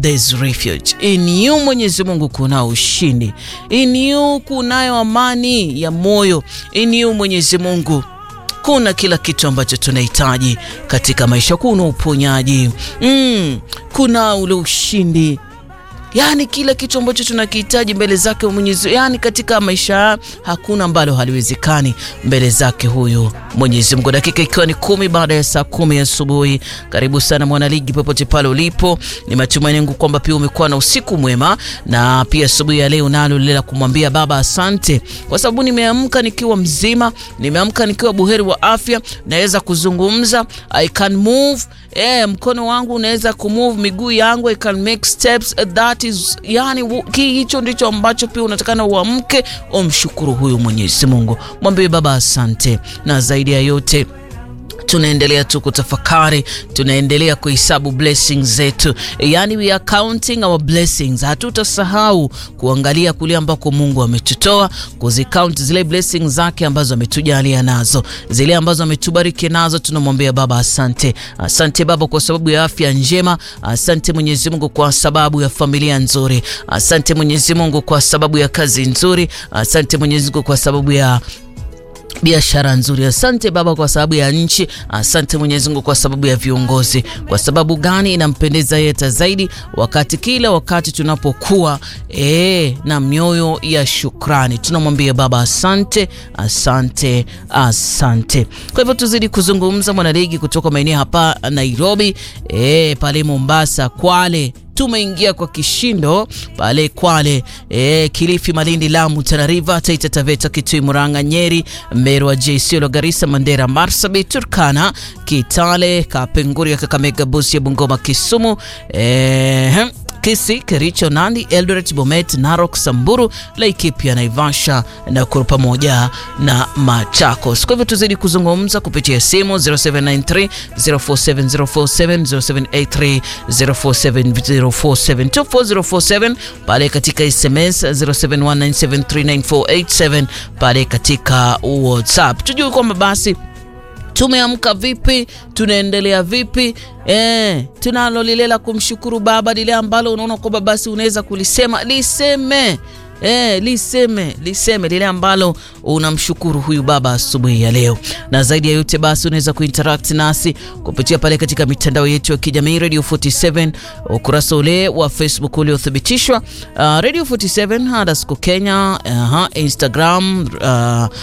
there's refuge in you. Mwenyezi Mungu kuna ushindi in you, kunayo amani ya moyo in you. Mwenyezi Mungu kuna kila kitu ambacho tunahitaji katika maisha. Kuna uponyaji mm, kuna ule ushindi yaani kila kitu ambacho tunakihitaji mbele zake Mwenyezi, yaani katika maisha hakuna ambalo haliwezekani mbele zake huyu Mwenyezi Mungu. Dakika ikiwa ni kumi baada ya saa kumi asubuhi. Karibu sana mwanaligi, popote pale ulipo, ni matumaini yangu kwamba pia umekuwa na usiku mwema, na pia asubuhi ya leo nalo lile la kumwambia Baba asante kwa sababu nimeamka nikiwa mzima, nimeamka nikiwa buheri wa afya, naweza kuzungumza, I can move eh, mkono wangu unaweza kumove, miguu yangu I can make steps that is, yani hicho ndicho ambacho pia unatakana uamke, umshukuru huyu Mwenyezi Mungu, mwambie Baba asante, na zaidi ya yote tunaendelea tu kutafakari, tunaendelea kuhesabu blessings zetu, yani we are counting our blessings. Hatutasahau kuangalia kule ambako Mungu ametutoa, kuzicount zile blessings zake ambazo ametujalia nazo, zile ambazo ametubariki nazo. Tunamwambia Baba asante. Asante Baba kwa sababu ya afya njema, asante Mwenyezi Mungu kwa sababu ya familia nzuri, asante Mwenyezi Mungu kwa sababu ya kazi nzuri, asante Mwenyezi Mungu kwa sababu ya biashara nzuri. Asante Baba kwa sababu ya nchi. Asante Mwenyezi Mungu kwa sababu ya viongozi. Kwa sababu gani? Inampendeza yeta zaidi wakati kila wakati tunapokuwa ee, na mioyo ya shukrani, tunamwambia Baba asante, asante, asante. Kwa hivyo tuzidi kuzungumza mwanaligi kutoka maeneo hapa Nairobi, ee, pale Mombasa, Kwale tumeingia kwa kishindo pale Kwale, e, Kilifi, Malindi, Lamu, Tana River, Taita Taveta, Kitui, Murang'a, Nyeri, Meru, Isiolo, Garissa, Mandera, Marsabit, Turkana, Kitale, Kapenguria, Kakamega, Busia, Bungoma, Kisumu, e, Kisii, Kericho, Nandi, Eldoret, Bomet, Narok, Samburu, Laikipia, Naivasha, Nakuru pamoja na Machakos. Kwa hivyo tuzidi kuzungumza kupitia simu 0793 047047 0783 047047 24047 pale katika SMS 0719739487 pale katika WhatsApp. Tujue kwamba basi tumeamka vipi, tunaendelea vipi? E, tunalo lile la kumshukuru Baba, lile ambalo unaona kwamba basi unaweza kulisema liseme. E, liseme liseme lile ambalo unamshukuru huyu Baba asubuhi ya leo. Na zaidi ya yote basi unaweza kuinteract nasi kupitia pale katika mitandao yetu ya kijamii Radio 47, ukurasa ule wa Facebook uliothibitishwa uh, Radio 47 underscore Kenya, uh, Instagram uh,